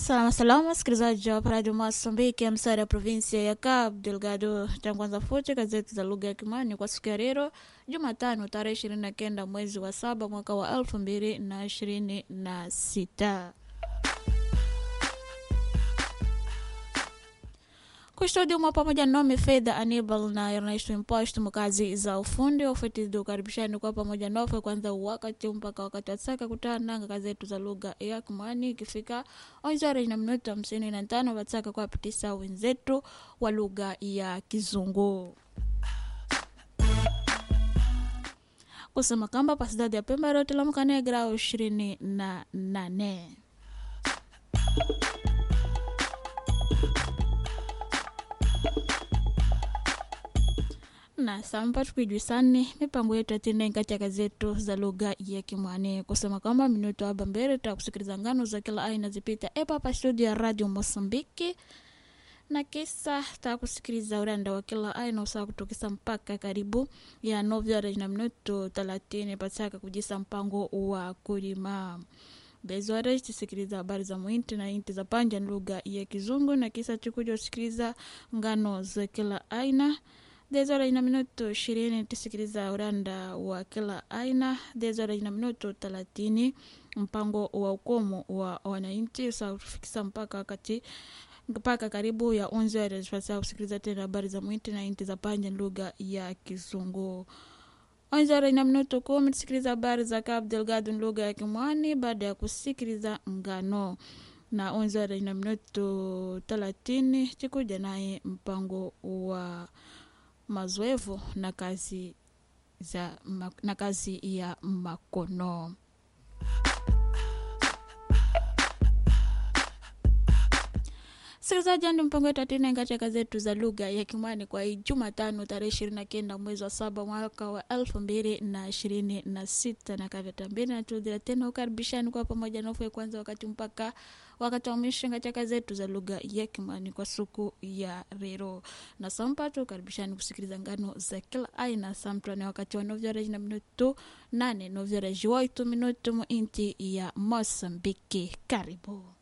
Salama salama, msikilizaji wa Radio Mosambiki, msara ya provinsia ya Cabo Delgado. Tangwanza futi gazeti za lugha ya Kimani kwa siku ya leo Jumatano tarehe ishirini na kenda mwezi wa saba mwaka wa elfu mbili na ishirini na sita. kustudiumwa pamoja nami Fedha Anibal na Ernesto Impost mkazi za ufundi ufitizi ukaribishani kwa pamoja nofe kwanza wakati mpaka wakati wasaka kutana nanga kazetu za lugha ya Kimani ikifika onjari na minuto hamsini na tano wataka kuwapitisa wenzetu wa lugha ya Kizungu kusema kamba pasidadi ya Pemba rote la mkane grau ishirini na nane na samba tukijwisani mipango yetu atine katika zetu za lugha ya Kimwani kusema kwamba minuto aba mbele tutakusikiliza ngano za kila aina zipita epa hapa studio ya Radio Mosambiki na kisa takusikiliza uranda wa kila aina usaa kutokisa mpaka karibu ya novyara na minuto thelathini pataka kujisa mpango wa kulima bezwara tisikiliza habari za mwinti na inti za panja lugha ya Kizungu na kisa tukuja usikiliza ngano za kila aina dezora ina minuto ishirini tusikiliza uranda wa kila aina dezora ina minuto thelathini mpango wa ukomo wa wananchi usafikisa mpaka wakati mpaka karibu ya unzi wasaa kusikiliza tena habari za mwiti na inti za panja lugha ya Kizungu. Onzara ina minuto kumi tusikiliza habari za Cabo Delgado lugha ya Kimwani baada ya kusikiliza ngano na onzara ina minuto thelathini chikuja naye mpango wa mazoevu na kazi za na kazi ya makono. Sikilizaji, ndi mpango wetu atina katika zetu za lugha ya Kimwani kwa hii Jumatano tarehe ishirini na kenda mwezi wa saba mwaka wa elfu mbili na ishirini na sita na kavyatambili natudhira tena ukaribishani kwa pamoja nofe kwanza wakati mpaka wakati wa mwisho katika zetu za lugha ya Kimwani kwa siku ya leo na sampato ukaribishani kusikiliza ngano za kila aina samtwane wakati wa novyoreji na minutu nane novyoreji waitu minutu muinti ya Mosambiki. Karibu.